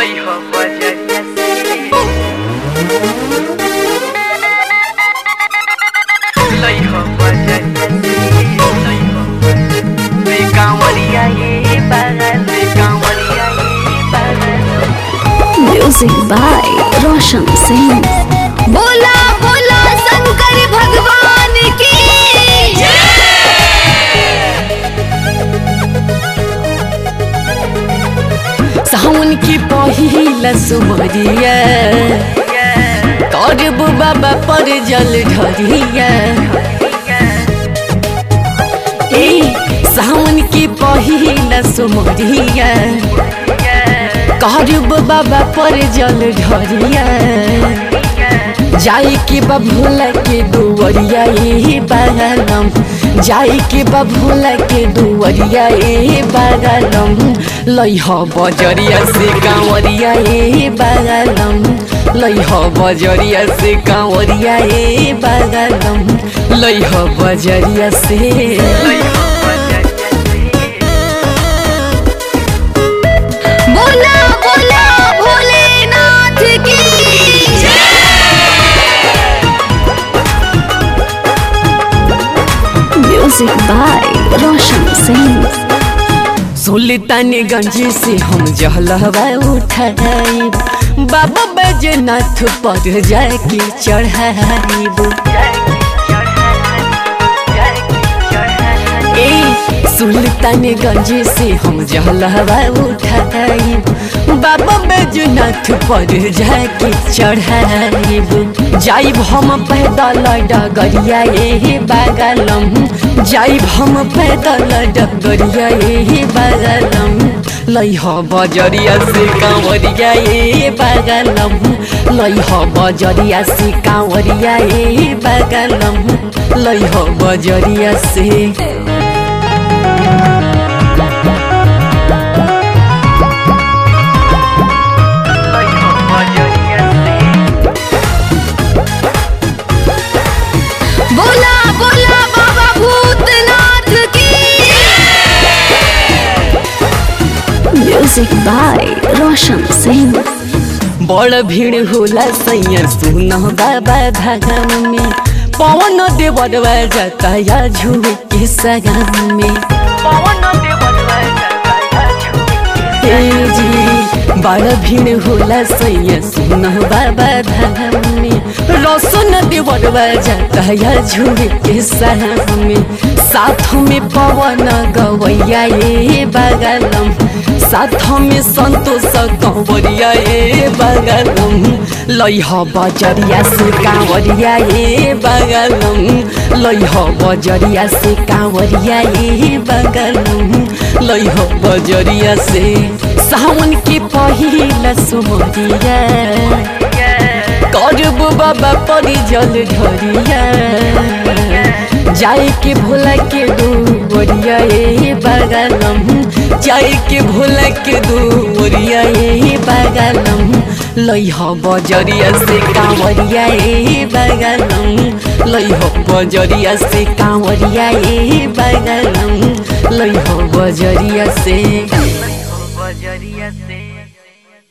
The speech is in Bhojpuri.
Lejos bajariya Lejos bajariya Me कांवरिया ये पागल Me कांवरिया ये पागल म्यूजिक बाय रोशन सिंह बोला बोला शंकर भगवान की सावन की पहिला सुमरिया करब बाबा पर जल ढरिया ए सावन की पहिला सुमरिया करब बाबा पर जल ढरिया जाई के बभूला के दुवरिया ए बागलम जाई के बभूला के दुवरिया ए बागलम लइह बजरिया से कांवरिया ए बागलम लइह बजरिया से कांवरिया ए बागलम लइह बजरिया से बोला बोला भोलेनाथ की म्यूजिक बाय रोशन सिंह सुल्तानगंज से हम जहलवा उठाई बाबा बैजनाथ पर जाके चढ़ाईब ए सुल्तानगंज से हम जहलवा उठाई बाबा बैजनाथ पर जाके चढ़ाईब जाइब हम पैदल डगरिया ए बागलम जाइब हम पैदल डगरिया ए बागलम लइह बजरिया से कांवरिया ए बागलम लइह बजरिया से कांवरिया ए बागलम लइह बजरिया से बोला बोला बाबा भूतनाथ की म्यूजिक बाय रोशन सिंह बड़ भीड़ होला सैया सुन बाबा धागम में पवन देवरवा जाता या झूठ के सगम में ए जी बड़ भीड़ होला सैया सुन बाबा धागम में रोशन देवरवा जाता या झूठ के सगम में साथ में पवन गवैया ए बागलम साथ में संतोष कंवरिया ए बगलम लइह बजरिया से कांवरिया ए बगलम लइह बजरिया से कांवरिया ए बगलम लइह बजरिया से सावन के पहिला सुमरिया करब बाबा परी जल ढरिया जाए के भोला के दुवरिया ए बागलम जाए के भोला के दुवरिया ए बागलम लइह बजरिया से कांवरिया ए बागलम लइह बजरिया से कांवरिया ए बागलम लइह बजरिया से बजरिया से